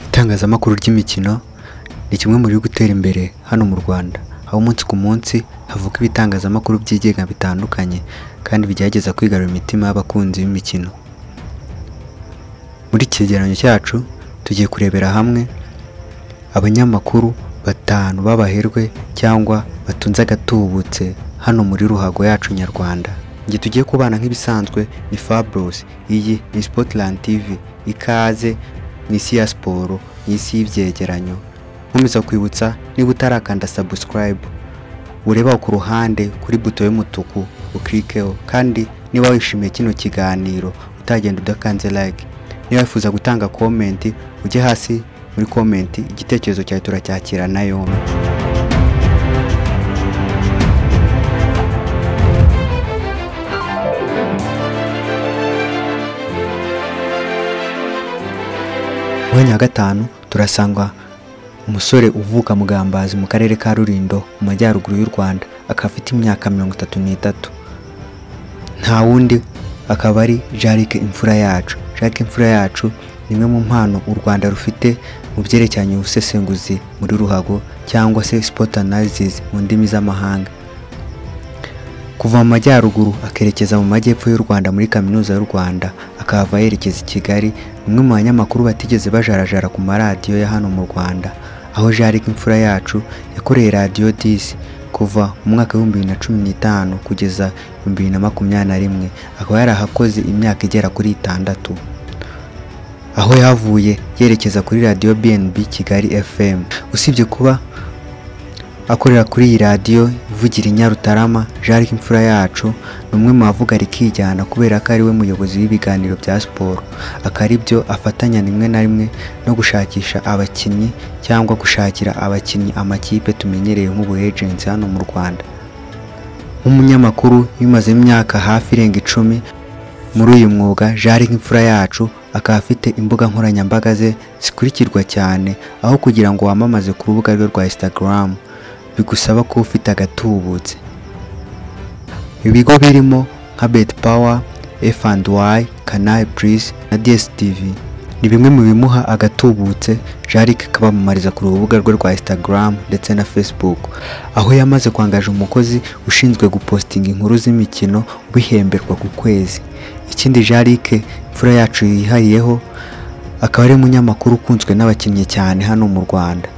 itangazamakuru ry'imikino ni kimwe mu biri gutera imbere hano mu Rwanda aho umunsi ku munsi havuka ibitangazamakuru byigenga bitandukanye kandi bigerageza kwigarurira imitima y'abakunzi b'imikino muri iki cyegeranyo cyacu tugiye kurebera hamwe abanyamakuru batanu b'abaherwe cyangwa batunze agatubutse hano muri ruhago yacu nyarwanda njye tugiye kubana nk'ibisanzwe ni Fabros iyi ni Spotland TV ikaze ni isi ya siporo ni isi y'ibyegeranyo nkomeza kwibutsa niba utarakanda subscribe ureba ku ruhande kuri buto y'umutuku ukirikeho kandi niba wishimiye kino kiganiro utagenda udakanze like niba wifuza gutanga komenti ujye hasi muri komenti igitekerezo cyawe turacyakira na yombi mwanya wa gatanu turasanga umusore uvuka mu Gambazi mu karere ka Rulindo mu majyaruguru y'u Rwanda akaba afite imyaka mirongo itatu n'itatu nta wundi akaba ari Jacques imfura yacu Jacques imfura yacu ni imwe mu mpano u Rwanda rufite mu byerekeranye ubusesenguzi muri ruhago cyangwa se sport analysis mu ndimi z'amahanga kuva mu majyaruguru akerekeza mu majyepfo y'u Rwanda muri kaminuza y'u Rwanda akahava yerekeza i Kigali umwe mu banyamakuru batigeze bajarajara ku maradiyo ya hano mu Rwanda aho Jacques imfura yacu yakoreye radiyo disi kuva mu mwaka w'ibihumbi bibiri na cumi n'itanu kugeza ibihumbi bibiri na makumyabiri na rimwe akaba yarahakoze imyaka igera kuri itandatu aho yavuye yerekeza kuri radiyo BNB Kigali FM usibye kuba akorera kuri iyi radiyo ivugira i Nyarutarama Jacques Imfura yacu ni umwe mu bavuga rikijyana kubera ko ari we muyobozi w'ibiganiro bya siporo akaba ari byo afatanya rimwe na rimwe no gushakisha abakinnyi cyangwa gushakira abakinnyi amakipe tumenyereye nk'ubuhejensi hano mu Rwanda nk'umunyamakuru wimazemo imyaka hafi irenga icumi muri uyu mwuga Jacques Imfura yacu akaba afite imbuga nkoranyambaga ze zikurikirwa cyane aho kugira ngo wamamaze ku rubuga rwe rwa Instagram bigusaba kuba ufite agatubutse ibigo birimo nka beti pawa efu andi wayi kanayi purisi na dstv ni bimwe mu bimuha agatubutse jarike kabamamariza ku rubuga rwe rwa instagram ndetse na facebook aho yamaze kwangaje umukozi ushinzwe gupositinga inkuru z'imikino bihemberwa ku kwezi ikindi jarike imfura yacu yihariyeho akaba ari umunyamakuru ukunzwe n'abakinnyi cyane hano mu rwanda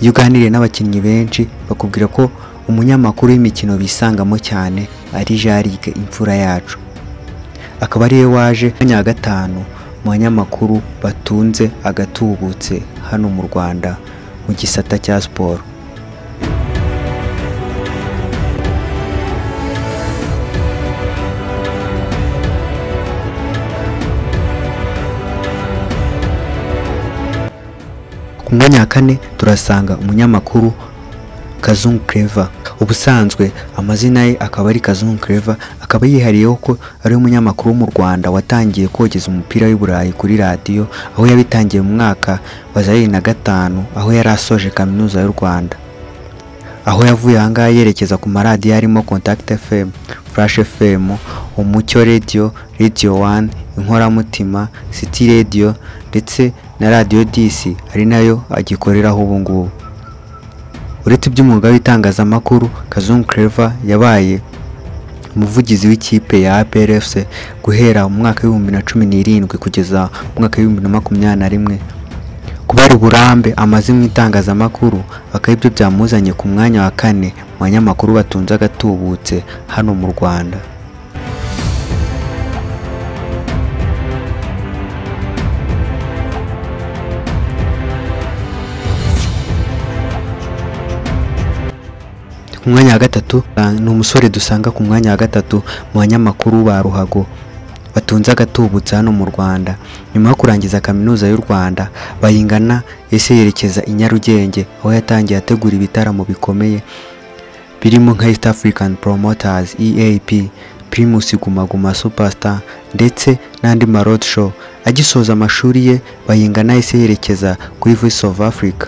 iyo uganiriye n'abakinnyi benshi bakubwira ko umunyamakuru w'imikino bisangamo cyane ari jarike imfura yacu akaba ariwe waje mwanya wa gatanu mu banyamakuru batunze agatubutse hano mu rwanda mu gisata cya siporo ku mwanya wa kane turasanga umunyamakuru kazungu Clever ubusanzwe amazina ye akaba ari kazungu Clever akaba yihariyeho ko ari umunyamakuru wo mu Rwanda watangiye kogeza umupira w'i Burayi kuri radiyo aho yabitangiye mu mwaka wa za bibiri na gatanu aho yari asoje kaminuza y'u Rwanda aho yavuye ahangaha yerekeza ku maradiyo harimo Contact FM, Flash FM, Umucyo Radio, Radio One, Inkoramutima, City Radio ndetse na Radio DC ari nayo agikoreraho ubu ngubu uretse iby'umwuga w'itangazamakuru Kazungu Clever yabaye umuvugizi w'ikipe ya APR FC guhera mu mwaka w'ibihumbi na cumi n'irindwi kugeza mu mwaka w'ibihumbi na makumyabiri na rimwe kubera uburambe amaze mu itangazamakuru akaba ibyo byamuzanye ku mwanya wa kane mu banyamakuru batunze agatubutse hano mu rwanda ku mwanya wa gatatu ah, ni umusore dusanga ku mwanya wa gatatu mu banyamakuru ba ruhago batunze agatubutse hano mu Rwanda nyuma yo kurangiza kaminuza y'u Rwanda bayingana ese yerekeza i Nyarugenge aho yatangiye ategura ibitaramo bikomeye birimo nka East African Promoters EAP Primus Guma Guma Superstar ndetse n'andi ma road show agisoza amashuri ye bayingana ese yerekeza kuri Voice of Africa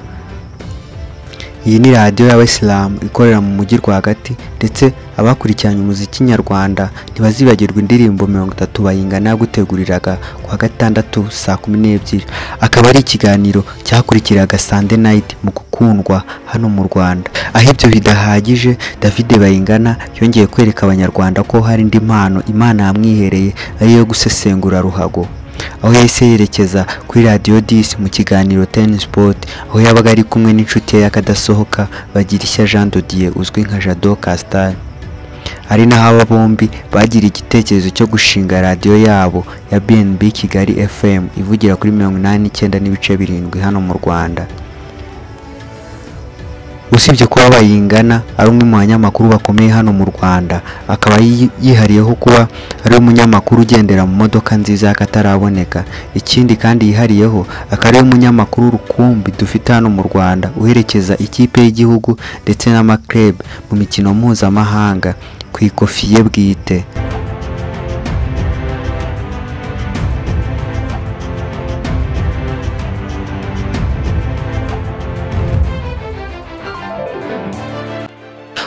iyi ni radiyo y'abayisilamu ikorera mu mujyi rwagati ndetse abakurikiranye umuziki nyarwanda ntibazibagirwa indirimbo mirongo itatu bayingana guteguriraga ku wa gatandatu saa kumi n'ebyiri akaba ari ikiganiro cyakurikiraga sande nayiti mu gukundwa hano mu rwanda aho ibyo bidahagije david bayingana yongeye kwereka abanyarwanda ko hari indi mpano imana yamwihereye ari iyo gusesengura ruhago aho yahise yerekeza kuri radiyo disi mu kiganiro teni sipoti aho yabaga ari kumwe n'inshuti ye y'akadasohoka bagirishya jean dodiye uzwi nka jado kasitari ari naho aba bombi bagira igitekerezo cyo gushinga radiyo yabo ya bnb kigali fm ivugira kuri mirongo inani n'icyenda n'ibice birindwi hano mu rwanda usibye kuba bayingana ari umwe mu banyamakuru bakomeye hano mu rwanda akaba yi- yihariyeho kuba ari umunyamakuru ugendera mu modoka nziza y'akataraboneka ikindi kandi yihariyeho akaba ari umunyamakuru rukumbi dufite hano mu rwanda uherekeza ikipe y'igihugu ndetse n'amakirebe mu mikino mpuzamahanga ku ikofi ye bwite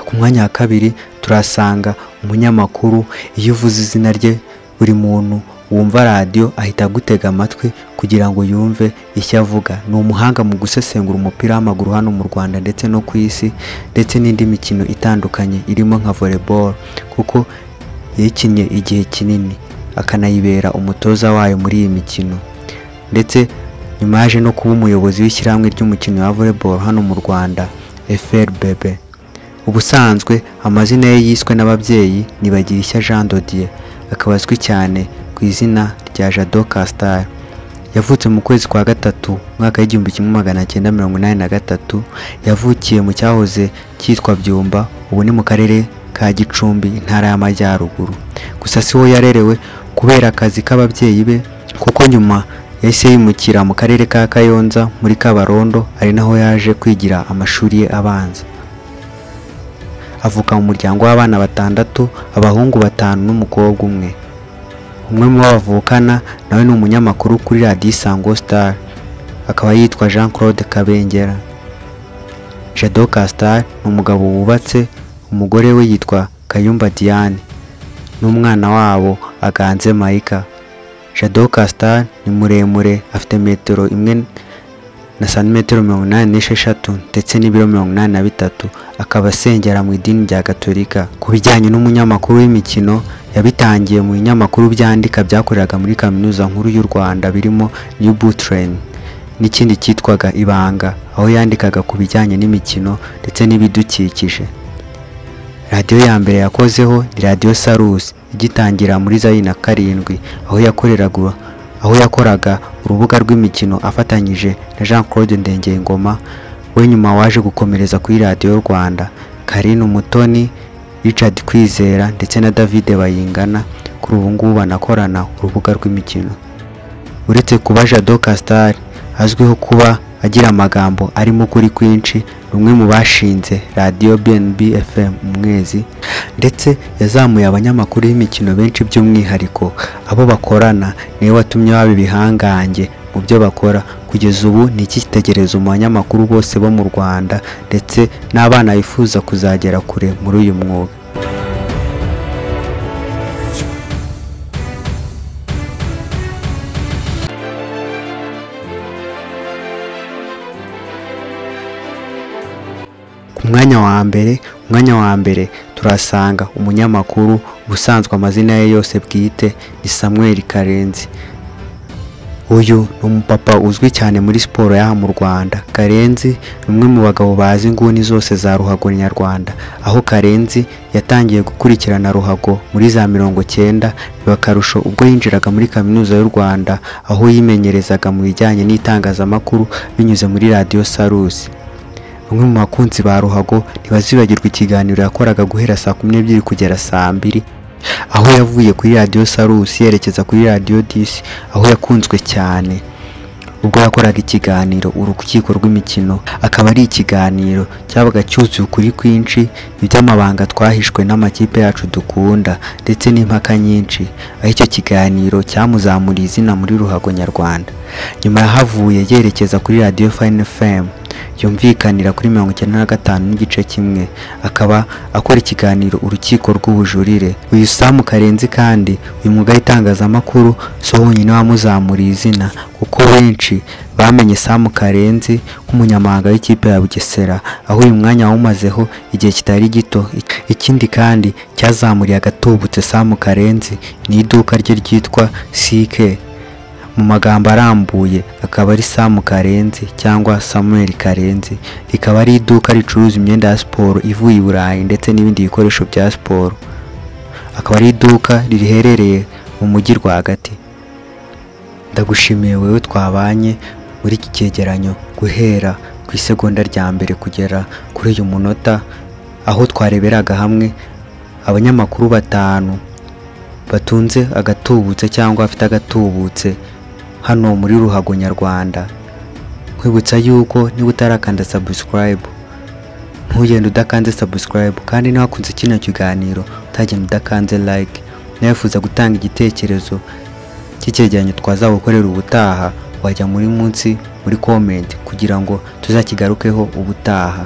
ku mwanya wa kabiri turasanga umunyamakuru iyo uvuze izina rye buri muntu wumva radiyo ahita agutega amatwi kugira ngo yumve icyo avuga ni umuhanga mu gusesengura umupira w'amaguru hano mu rwanda ndetse no ku isi ndetse n'indi mikino itandukanye irimo nka volleyball kuko yayikinnye igihe kinini akanayibera umutoza wayo muri iyi mikino ndetse nyuma yaje no kuba umuyobozi w'ishyirahamwe ry'umukino wa volleyball hano mu rwanda FRBB ubusanzwe amazina ye yiswe n'ababyeyi ni Bagirishya Jean Dodier akaba azwi cyane ku izina rya Jado Castar yavutse mu kwezi kwa gatatu umwaka w'igihumbi kimwe magana cyenda mirongo inani na gatatu yavukiye mu cyahoze cyitwa Byumba ubu ni mu karere ka Gicumbi intara y'Amajyaruguru gusa si ho yarerewe kubera akazi k'ababyeyi be kuko nyuma yahise yimukira mu karere ka Kayonza muri Kabarondo ari naho yaje kwigira amashuri ye abanza avuka mu muryango w'abana batandatu abahungu batanu n'umukobwa umwe umwe mu bo bavukana nawe ni umunyamakuru kuri radiyo isango star akaba yitwa jean claude kabengera jado castar ni umugabo wubatse umugore we yitwa kayumba diane n'umwana wabo aganze mayika jado castar ni muremure afite metero imwe na santimetero mirongo inani n'esheshatu ndetse n'ibiro mirongo inani na bitatu akaba asengera mu idini rya gatolika ku bijyanye n'umunyamakuru w'imikino yabitangiye mu binyamakuru byandika byakoreraga muri kaminuza nkuru y'u rwanda birimo new train n'ikindi cyitwaga ibanga aho yandikaga ku bijyanye n'imikino ndetse n'ibidukikije radiyo ya mbere yakozeho ni radiyo sarusi igitangira muri zayina karindwi aho yakoreraga aho yakoraga urubuga rw'imikino afatanyije na jean claude ndengengoma we nyuma waje gukomereza kuri radiyo rwanda karine umutoni richard kwizera ndetse na david bayingana kuri ubu ngubu banakorana urubuga rw'imikino uretse kuba jado castar azwiho kuba agira amagambo arimo ukuri kwinshi ni umwe mu bashinze radiyo bnb fm umwezi ndetse yazamuye abanyamakuru b'imikino benshi by'umwihariko abo bakorana niwe watumye baba ibihangange mu byo bakora kugeza ubu ni icyitegererezo mu banyamakuru bose bo mu rwanda ndetse n'abana bifuza kuzagera kure muri uyu mwuga ku mwanya wa mbere umwanya wa mbere turasanga umunyamakuru ubusanzwe amazina ye yose bwite ni samuel karenzi uyu ni umupapa uzwi cyane muri siporo y'aha mu rwanda karenzi ni umwe mu bagabo bazi inguni zose za ruhago nyarwanda aho karenzi yatangiye gukurikirana ruhago muri za mirongo cyenda biba akarusho ubwo yinjiraga muri kaminuza y'u rwanda aho yimenyerezaga mu bijyanye n'itangazamakuru binyuze muri radiyo sarusi bamwe mu bakunzi ba ruhago ntibazibagirwa ikiganiro yakoraga guhera saa kumi n'ebyiri kugera saa mbiri aho yavuye kuri radiyo sarusi yerekeza kuri radiyo disi aho yakunzwe cyane ubwo yakoraga ikiganiro urukiko rw'imikino akaba ari ikiganiro cyabaga cyuzuye ukuri kwinshi iby'amabanga twahishwe n'amakipe yacu dukunda ndetse n'impaka nyinshi aho icyo kiganiro cyamuzamuriye izina muri ruhago nyarwanda nyuma yahavuye yerekeza kuri radiyo fayini fm yumvikanira kuri mirongo icyenda na gatanu n'igice kimwe akaba akora ikiganiro urukiko rw'ubujurire uyu samu karenzi kandi uyu mwuga w'itangazamakuru si wo wonyine wamuzamuriye izina kuko benshi bamenye samu karenzi nk'umunyamahanga w'ikipe ya bugesera aho uyu mwanya wawumazeho igihe kitari gito ikindi kandi cyazamuriye agatubutse samu karenzi ni iduka rye ryitwa sike mu magambo arambuye akaba ari samu karenzi cyangwa samuel karenzi rikaba ari iduka ricuruza imyenda ya siporo ivuye i burayi ndetse n'ibindi bikoresho bya siporo akaba ari iduka riherereye mu mujyi rwagati ndagushimiye wowe twabanye muri iki cyegeranyo guhera ku isegonda rya mbere kugera kuri uyu munota aho twareberaga hamwe abanyamakuru batanu batunze agatubutse cyangwa afite agatubutse hano muri ruhago nyarwanda nkwibutsa yuko niba utarakanda sabusikarayibu ntugende udakanze sabusikarayibu kandi ntiwakunze kino kiganiro utagenda udakanze layike nifuza gutanga igitekerezo cy'icyegeranyo twazagukorera ubutaha wajya muri munsi muri komenti kugira ngo tuzakigarukeho ubutaha